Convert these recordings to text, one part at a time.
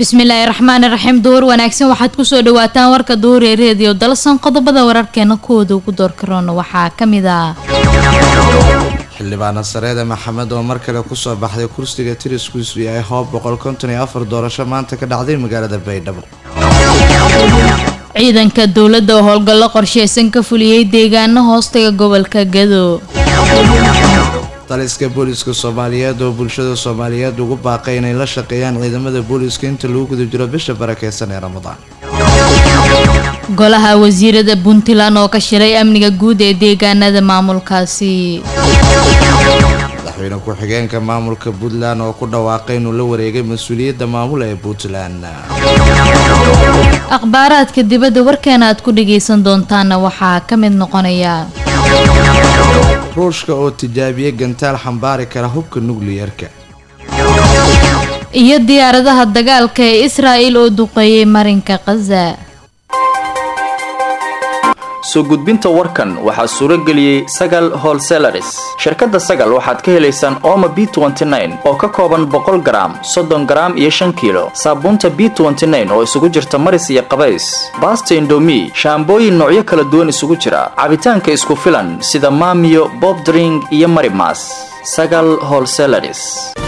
bismillaahi raxmaani raxiim duhur wanaagsan waxaad kusoo dhawaataan warka duhur ee reediyo dalsan qodobada wararkeena kuwooda ugu doorkaroona waxaa ka mid ah xildhibaana sareede maxamed oo mar kale kusoo baxday kursiga tiriskiisu yahay hoob boqol konton iyo afar doorasho maanta ka dhacday magaalada baydhabo ciidanka dowladda oo howlgallo qorsheysan ka fuliyey deegaano hoostaga gobolka gado taliska booliska soomaaliyeed oo bulshada soomaaliyeed ugu baaqay inay la shaqeeyaan ciidamada booliska inta lagu guda jiro bisha barakeysan ee ramadaan golaha wasiirada puntland oo ka shiray amniga guud ee deegaanada maamulkaasi madaxweyne ku-xigeenka maamulka puntland oo ku dhawaaqay inuu la wareegay mas-uuliyadda maamul ee puntland akhbaaraadka dibadda warkeena aad ku dhagaysan doontaana waxaa ka mid noqonaya ruushka oo tijaabiyey gantaal xambaari kara hubka nukliyarka iyo diyaaradaha dagaalka ee israa'il oo duqeeyey marinka khaza soo gudbinta warkan waxaa suuro geliyey sagal holselaris shirkadda sagal waxaad ka helaysaan ooma b oo ka kooban boqol garaam soddon garaam iyo shan kiilo saabuunta b oo isugu jirta maris iyo qabays baasta indomi shaambooyin noocyo kala duwan isugu jira cabitaanka isku filan sida maamiyo bobdring iyo marimas sagal holselaris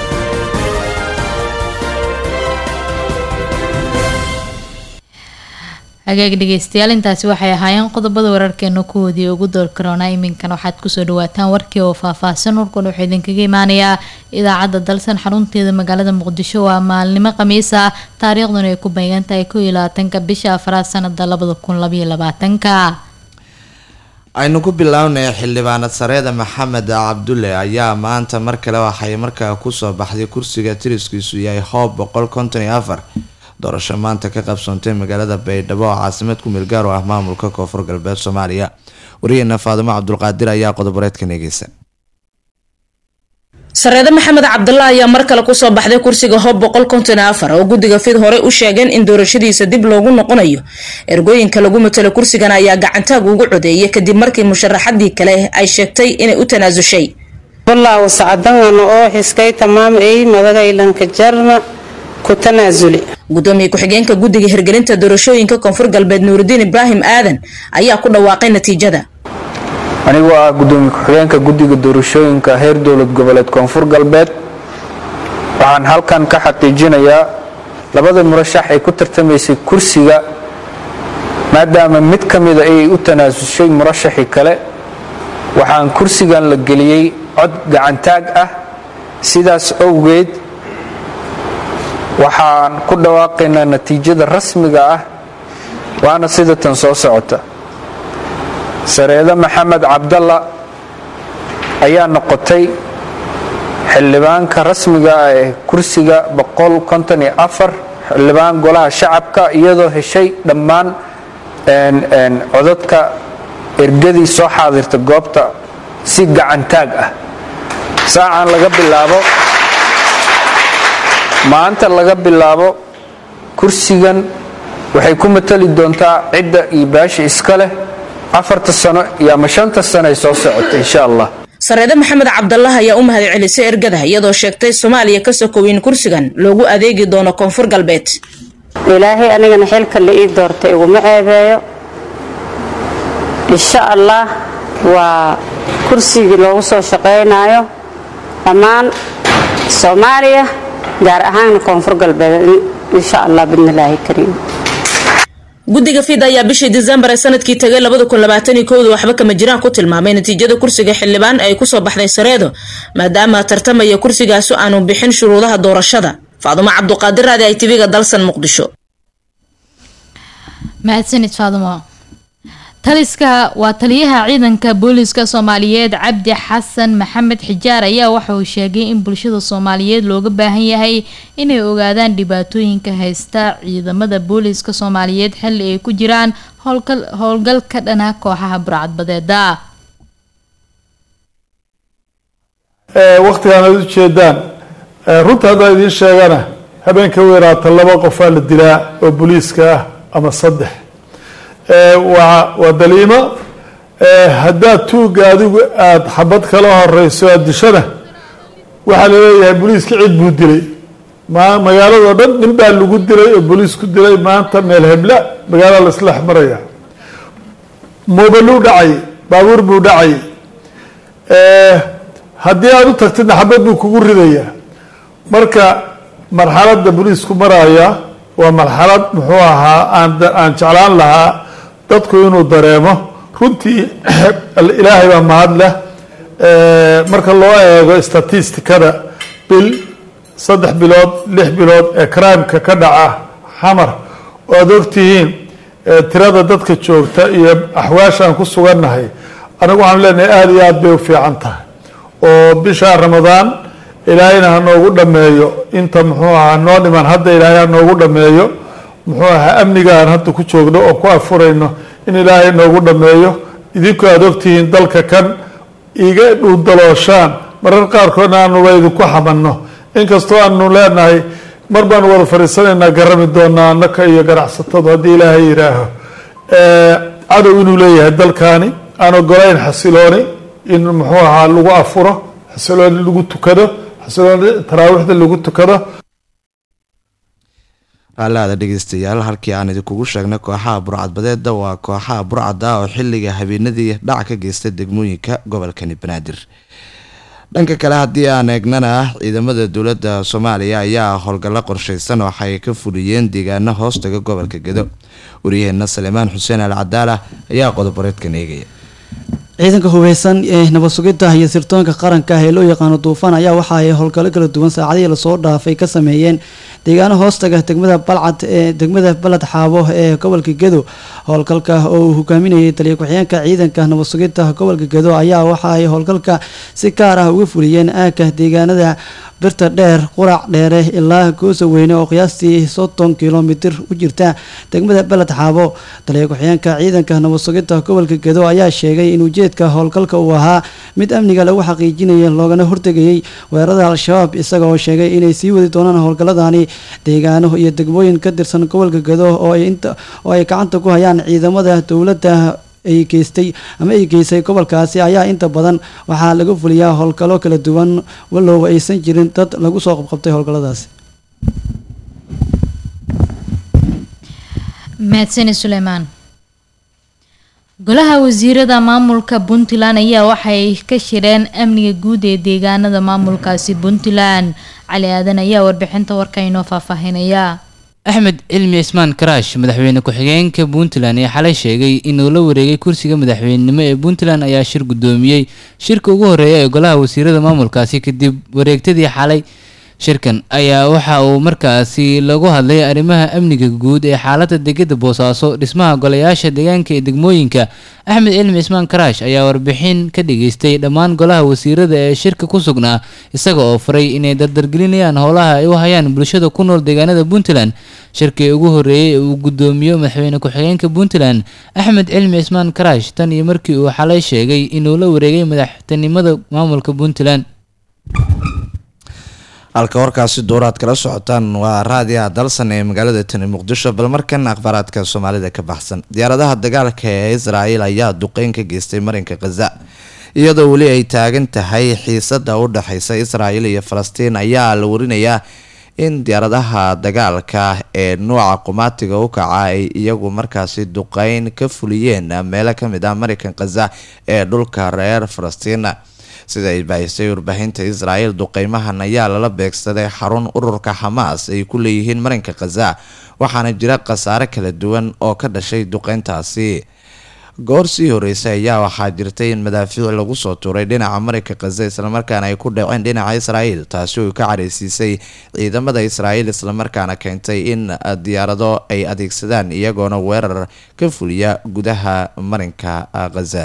hagaag dhegeystayaal intaasi waxay ahaayeen qodobada wararkeena kuwoodii ugu door karoona iminkan waxaad kusoo dhawaataan warkii oo faahfaahsan warkun wuxuu idinkaga imaanayaa idaacadda dalsan xarunteeda magaalada muqdisho waa maalnimo khamiis ah taariikhduna ay ku beegan tahay ko iyo labaatanka bisha afraad sanada labada kun labaiyo labaatanka aynu ku bilownay xildhibaanad sareeda maxamed cabdulle ayaa maanta mar kale waxay markaa kusoo baxday kursiga tiriskiisu yahay hoob boqol konton iyo afar doorasho maanta ka qabsoontay magaalada baydhabo oo caasimad ku meelgaar u ah maamulka koonfur galbeed soomaaliya wariyeena faadimo cabdulqaadir ayaa qodoboreedkan eegeysa sareede maxamed cabdalla ayaa mar kale kusoo baxday kursiga hoob boqol konton afar oo guddiga fid horey u sheegeen in doorashadiisa dib loogu noqonayo ergooyinka lagu matalo kursigan ayaa gacantaag ugu codeeyay kadib markii musharaxadii kale ay sheegtay inay u tanaasushay wallaahu sacdangana oo xiskay tamaam ey madagaylanka jarna ku tanaasuli gudoomiye ku-xigeenka guddiga hirgelinta doorashooyinka koonfur galbeed nuuridiin ibraahim aadan ayaa ku dhawaaqay natiijada anigu ah gudoomiye ku-xigeenka guddiga doorashooyinka heer dowlad goboleed koonfur galbeed waxaan halkan ka xaqiijinayaa labada murashax ay ku tartamaysay kursiga maadaama mid ka mida ayay u tanaasushay murashaxii kale waxaan kursigan la geliyey cod gacantaag ah sidaas owgeed waxaan ku dhawaaqaynaa natiijada rasmiga ah waana sida tan soo socota sareede maxamed cabdalla ayaa noqotay xildhibaanka rasmiga ah ee kursiga xildhibaan golaha shacabka iyadoo heshay dhammaan codadka ergadii soo xaadirta goobta si gacantaag ah saacan laga bilaabo maanta laga bilaabo kursigan waxay ku matali doontaa cidda iyo baasha iska leh afarta sano iyo ama shanta sano ay soo socota insha allah sareede maxamed cabdallah ayaa u mahad celisay ergada iyadoo sheegtay soomaaliya ka sokow in kursigan loogu adeegi doono koonfur galbeed ilaahay anigana xilka la ii doortay iguma ceebeeyo insha allah waa kursigii loogu soo shaqaynayo dhammaan soomaaliya gaar ahaan koonfur galbeed insha allah bidnilaahi kariim guddiga fid ayaa bishii disembar ee sanadkii tagay waxba kama jiraan ku tilmaamay natiijada kursiga xildhibaan ay kusoo baxday sareedo maadaama tartamaya kursigaasu aanu bixin shuruudaha doorashada faadumo cabduqaadir raadi ay tv-ga dalsan muqdisho mahadsanid faadumo taliska waa taliyaha ciidanka booliska soomaaliyeed cabdi xasan maxamed xijaar ayaa waxa uu sheegay in bulshada soomaaliyeed looga baahan yahay inay ogaadaan dhibaatooyinka haysta ciidamada booliska soomaaliyeed xilli ay ku jiraan howlgal ka dhana kooxaha burcadbadeeda wakhtigaan aad ujeedaan runta haddaa idiin sheegana habeenka weeraata laba qofaa la dilaa oo booliiska ah ama saddex waa daliimo haddaad tuugga adigu aada xabad kala horeyso aada dishana waxaa laleeyahay boliiska cid buu dilay ma magaaladoo dhan nin baa lagu dilay oo booliisku dilay maanta meel hebla magaalada la isla maraya moobaluu dhacay baabuur buu dhacay haddii aada u tagtidna xabad buu kugu ridayaa marka marxaladda booliisku maraya waa marxalad muxuu ahaa aan aan jeclaan lahaa dadku inuu dareemo runtii ilaahay baa mahad leh marka loo eego statistikada bil saddex bilood lix bilood ee crimeka ka dhaca xamar oo aada ogtihiin tirada dadka joogta iyo axwaashaan ku sugannahay anigu waxaan leenahay aada iyo aada bay u fiican tahay oo bisha ramadaan ilaahayna ha noogu dhameeyo inta muxuu ahaa noo dhiman hadda ilaahay ha noogu dhameeyo muxuu ahaa amnigaan hadda ku joogno oo ku afurayno in ilaahay noogu dhameeyo idinku aada ogtihiin dalka kan iga dhuudalooshaan marar qaarkoodna aanuba idinku xamanno inkastoo aanu leenahay mar baanu wada fadhiisanaynaa garami doonaa annaka iyo ganacsatadu haddii ilaahay yidhaaho cadow inuu leeyahay dalkaani aan ogolayn xasilooni in muxuu ahaa lagu afuro xasilooni lagu tukado xasilooni taraawiixda lagu tukado raalaada dhegeystayaal halkii aan idinkugu sheegnay kooxaha burcadbadeeda waa kooxaha burcada oo xilliga habeenadii dhac ka geystay degmooyinka gobolkani banaadir dhanka kale haddii aan eegnana ciidamada dowladda soomaaliya ayaa howlgallo qorsheysan waxay ka fuliyeen deegaano hoostaga gobolka gedo waryaheena salemaan xuseen al cadaala ayaa qodoboreedkan eegaya ciidanka hubeysan ee nabad sugidda iyo sirtoonka qaranka ah ee loo yaqaano duufaan ayaa waxa ay howlgallo kala duwan saacadihii lasoo dhaafay ka sameeyeen deegaano hoostaga degmada balcad ee degmada baled xaabo ee gobolka gedo howlgalka oo uu hogaaminayay taliya ku-xigeenka ciidanka nabad sugidda gobolka gedo ayaa waxa ay howlgalka si gaar ah uga fuliyeen aagka deegaanada birta dheer qurac dheere ilaa goosa weyne oo qiyaastii soddon kilomitir u jirta degmada beled xaabo taliya ku-xigeenka ciidanka nabad sugidda gobolka gedo ayaa sheegay in ujeedka howlgalka uu ahaa mid amniga lagu xaqiijinaya loogana hortegayay weerarada al-shabaab isaga oo sheegay inay sii wadi doonaan howlgalladani deegaano iyo degmooyin ka tirsan gobolka gedo oo ay gacanta ku hayaan ciidamada dowladda ay geystay ama ay geysay gobolkaasi ayaa inta badan waxaa laga fuliyaa howlgallo kala duwan walow aysan jirin dad lagu soo qabqabtay howlgalladaasi mahadsani suleymaan golaha wasiirada maamulka puntland ayaa waxay ka shireen amniga guud ee deegaanada maamulkaasi puntland cali aadan ayaa warbixinta warka inoo faahfaahinaya axmed cilmi cismaan karaash madaxweyne ku-xigeenka puntland ee xalay sheegay inuu la wareegay kursiga madaxweynenimo ee puntland ayaa shir guddoomiyey shirka ugu horreeya ee golaha wasiirada maamulkaasi kadib wareegtadii xalay shirkan ayaa waxa uu markaasi lagu hadlay arrimaha amniga guud ee xaaladda degada boosaaso dhismaha golayaasha deegaanka ee degmooyinka axmed cilmi cismaan karaash ayaa warbixin ka dhageystay dhammaan golaha wasiirada ee shirka ku sugnaa isaga oo faray inay dardargelinayaan howlaha ay u hayaan bulshada ku nool deegaanada puntland shirkii ugu horreeyey ee uu guddoomiyo madaxweyne ku-xigeenka puntland axmed cilmi cismaan karaash tan iyo markii uu xalay sheegay inuu la wareegay madaxtinimada maamulka puntland halka warkaasi dooraad kala socotaan waa raadiyaha dalsan ee magaalada tani muqdisho bal markan akhbaaraadka soomaalida ka baxsan diyaaradaha dagaalka ee israel ayaa duqeyn ka geystay marinka khaza iyadoo weli ay taagan tahay xiisada u dhexeysa israel iyo falastiin ayaa la warinayaa in diyaaradaha dagaalka ee nuuca qumaatiga u kaca ay iyagu markaasi duqeyn ka fuliyeen meelo kamid ah marinkan khaza ee dhulka reer falastiin sida ay baahisay warbaahinta israel duqeymahan ayaa lala beegsaday xarun ururka xamaas ay ku leeyihiin marinka khaza waxaana jira khasaare kala duwan oo ka dhashay duqeyntaasi goor sii horeysay ayaa waxaa jirtay in madaafiic lagu soo tuuray dhinaca marinka khaza islamarkaana ay ku dhaceen dhinaca israel taasi oo ka careysiisay ciidamada israel islamarkaana keentay in diyaarado ay adeegsadaan iyagoona weerar ka fuliya gudaha marinka khaza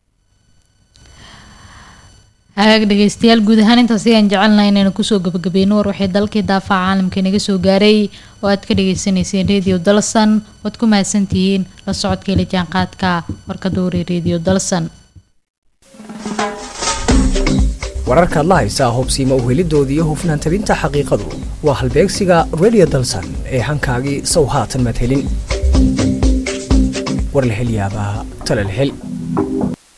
hagaag dhegeystayaal guud ahaan intaas ayaan jecelnahay inaynu kusoo gabagabeyno war waxay dalkii daafaca caalamka inaga soo gaaray oo aad ka dhageysaneyseen radio dalsan waad ku mahadsantihiin la socodka ila jaanqaadka warka dowri radio dalsan wararkaad la haysaa hubsiima uhelidooda iyo hufnaan tabinta xaqiiqadu waa halbeegsiga radio dalsan ee hankaagii sow haatan madhelin war la hel yaabaa tala la hel